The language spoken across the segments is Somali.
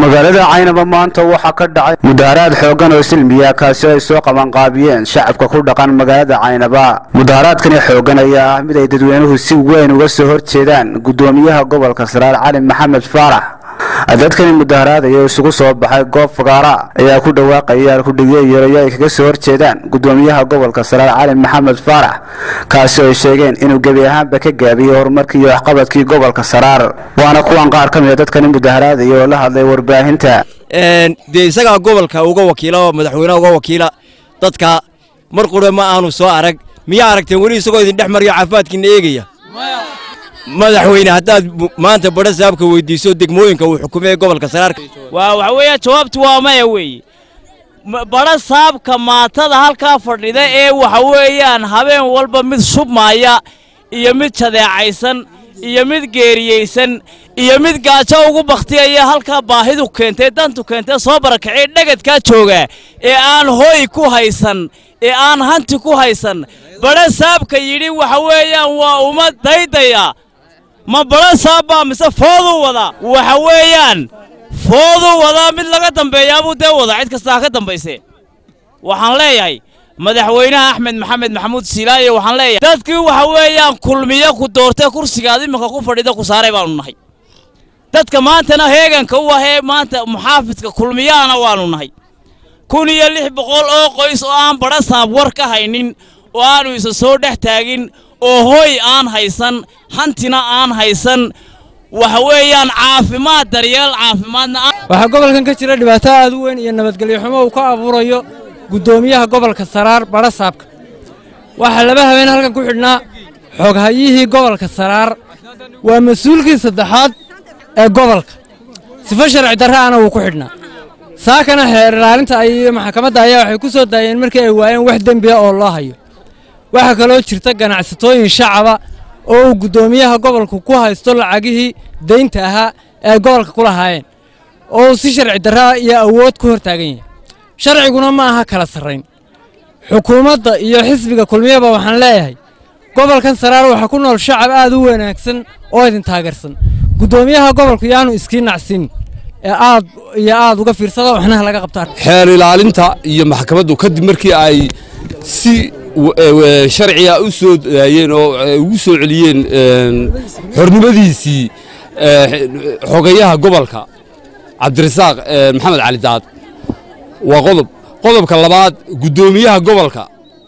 magaalada caynaba maanta waxaa ka dhacay mudaharaad xooggan oo silmiya kaasi oo ay soo qabanqaabiyeen shacabka ku dhaqan magaalada caynaba mudaharaadkani xooggan ayaa ah mid ay dadweynuhu si weyn uga soo horjeedaan guddoomiyaha gobolka saraar cali maxamed faarax dadkani mudaharaadaya oo isugu soo baxay goob fagaara ayaa ku dhawaaqaya kudhigyo yeerayo ay kaga soo horjeedaan guddoomiyaha gobolka saraar cali maxamed faarax kaasi oo ay sheegeen inuu gebi ahaanba ka gaabiyey horumarkii iyo waxqabadkii gobolka saraar waana kuwan qaar ka mid a dadkani mudaharaadaya oo la hadlay warbaahinta dee isagaa gobolka uga wakiila oo madaxweyneha uga wakiila dadka mar qura ma aanu soo arag miyaa aragteen weli isagoo idin dhex mariyo caafimaadkiina eegaya madaxweyne haddaad maanta badha saabka weydiiso degmooyinka uu xukumay gobolka saraarka waa waxa weeye jawaabtu waa maya weeye badha saabka maatada halkaa fadhida ee waxa weeyaan habeen walba mid shubmaaya iyo mid jadeecaysan iyo mid geeriyeysan iyo mid gaajo ugu bakhtiyaya halkaa baahidu keentay dantu keentay soo barakacay dhegedkaa jooga ee aan hoy ku haysan ee aan hanti ku haysan badha saabka yidhi waxa weeyaan waa uma daydaya ma badha saabbaa mise fooduu wadaa waxa weeyaan fooduu wadaa mid laga dambeeyaabuu dee wada cid kastaa ka dambayse waxaan leeyahay madaxweynaha axmed maxamed maxamuud siilaaye waxaan leeyahay dadkii waxa weeyaan kulmiyo ku doortay kursigaad iminka ku fadhida ku saaray baanu nahay dadka maantana heeganka u ahee maanta muxaafidka kulmiyaana waanu nahay kun iyo lix boqol oo qoys oo aan badha saab war ka haynin oo aanu isa soo dhex taagin oo hoy aan haysan hantina aan haysan waxa weeyaan caafimaad daryeel caafimaadna waxaa gobolkan ka jira dhibaato aad u weyn iyo nabadgelyo xumo uu ka abuurayo guddoomiyaha gobolka saraar badha saabka waxaa laba habeen halkan ku xidhnaa xoghayihii gobolka saraar waa mas-uulkii saddexaad ee gobolka sifo sharci darraana wuu ku xidhnaa saakana xeer ilaalinta iyo maxkamadda ayaa waxay ku soo daayeen markii ay waayeen wax dembiya oo loo hayo waxaa kaloo jirta ganacsatooyin shacaba oo uu guddoomiyaha gobolku ku haysto lacagihii daynta ahaa ee ay gobolka ku lahaayeen oo uu si sharci darraa iyo awood ku hor taagan yahay sharciguna ma aha kala sarrayn xukuumadda iyo xisbiga kulmiyaba waxaan leeyahay gobolkan saraar waxaa ku nool shacab aad u wanaagsan oo idin taageersan guddoomiyaha gobolku yaanu iskii nacsin ee aad iyo aad uga fiirsada waxnaha laga qabtaan xeer ilaalinta iyo maxkamaddu kadib markii ay si sharciga u soo daayeen oo ugu soo celiyeen xornimadiisii xogayaha gobolka cabdirasaaq maxamed cali daad waa qodob qodobka labaad guddoomiyaha gobolka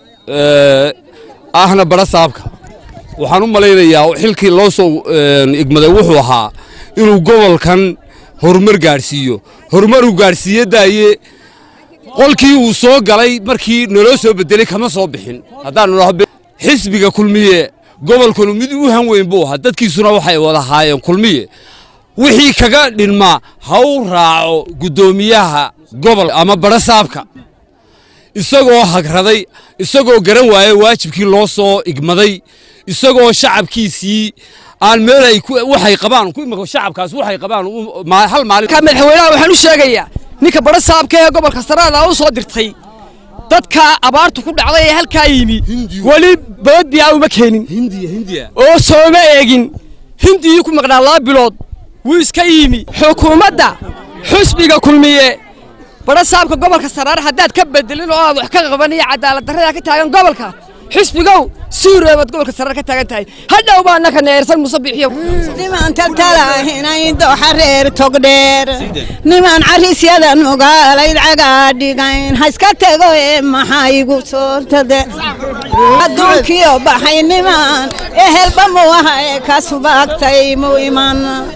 ahna badha saabka waxaan u malaynayaa xilkii loo soo igmaday wuxuu ahaa inuu gobolkan horumar gaadhsiiyo horumaruu gaadhsiiye daaye qolkii uu soo galay markii naloo soo bedelay kama soo bixin haddaanu xisbiga kulmiye gobolkanu mid u han weyn buu ahaa dadkiisuna waxay wada haayeen kulmiye wixii kaga dhinmaa ha u raaco guddoomiyaha gobol ama badha saabka isagoo hagraday isagoo garan waaya waajibkii loo soo igmaday isagoo shacabkiisii aan meel ay waxay qabaan shacabkaas waxay qabaan hal maalin madaxweynaha waxaan u sheegayaa ninka badha saabka ee gobolka saraada u soo dirtay dadka abaartu ku dhacday ee halkaa yimi weli boodbiyaa uma keenin oo sooma eegin hindiyii ku maqnaa laba bilood wuu iska yimi xukuumadda xusbiga kulmiye badha saabka gobolka saraar haddaad ka bedelin oo aad wax ka qaban iyo cadaalad darrada ka taagan gobolka xisbigow suureebaad gobolka saraar ka taagan tahay hadhow baa naka neersan musabixiyo nimaan taltalahinay dooxa reer togdheer nimaan carisyadan mugaalayd cagaa dhigayn haiska tego ee maxaa igu soontade adduunkiyo baxay nimaan ehelba mu aha ee ka subaagtay mu iman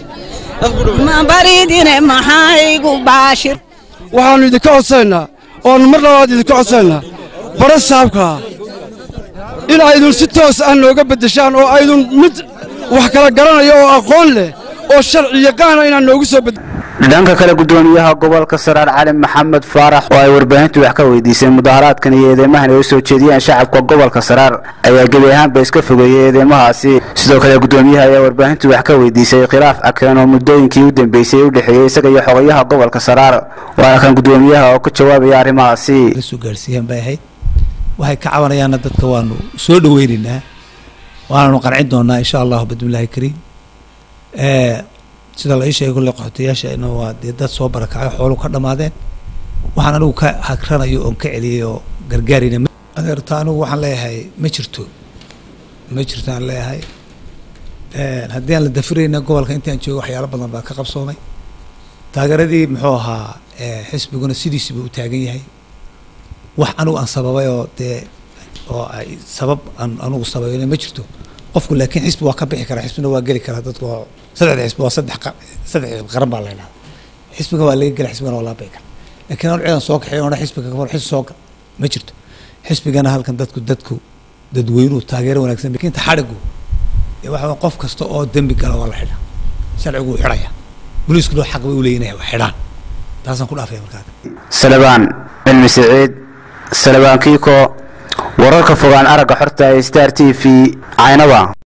baridine maxaa igu baashir waxaannu idinka codsaynaa oonu mar labaad idinka codsaynaa badha saabkaa in aydun si toos ah nooga beddeshaan oo aydun mid wax kala garanaya oo aqoon leh oo sharci yaqaana inaan noogu soo bedde dhanka kale guddoomiyaha gobolka saraar cali maxamed faarax oo ay warbaahintu wax ka weydiisay mudaharaadkan iyo eedeymahan ay u soo jeediyeen shacabka gobolka saraar ayaa gebi ahaanba iska fogeeyey eedeymahaasi sidoo kale guddoomiyaha ayaa warbaahintu wax ka weydiisay khilaaf akeen oo muddooyinkii u dambeysay u dhexeeyey isaga iyo xogayaha gobolka saraar waana kan guddoomiyaha oo ka jawaabaya arrimahaasi soo gaarsiiyaan bay ahayd waxay ka cabanayaanna dadka waanu soo dhoweynaynaa waananu qancin doonaa insha allahu bidmillaahi kariim sida la ii sheegay kulle qaxootiyaasha ina waa dee dad soo barakacay xoolu ka dhammaadeen waxaan anigu ka hagranayo oon ka celiyey oo gargaarina adeerta anigu waxaan leeyahay ma jirto ma jirto aan leeyahay haddii aan la dafirayna gobolka intaan joogo waxyaalo badan baa ka qabsoomay taageeradii muxuu ahaa xisbiguna sidiisiba u taagan yahay wax anigu aan sababay oo dee oo ay sabab aan anigu sababayna ma jirto qofku laakiin xisbi waa ka bixi karaa xisbina waa geli karaa dadku waa saddexda xisbi waa saddex saddex xisbi qaran baa la yidhahda xisbiga waa laga gela xisbigana waa laga bixi karaa laakiin anu ciidan soo kaxeeyo ona xisbiga ka xisbi soo gal ma jirto xisbigana halkan dadku dadku dadweynuhu taageero wanaagsan lakiin taxadhigu waxa qof kasta oo dembi gala waa la xidhaa sharcigu wuu xidhaya booliiskuna xaq bay u leeyihin waa xidhaan taasaan ku dhaafaya markaa salabaan cilmi siciid salabaan kiiko wararka fogaan aragga xorta ee star t v caynaba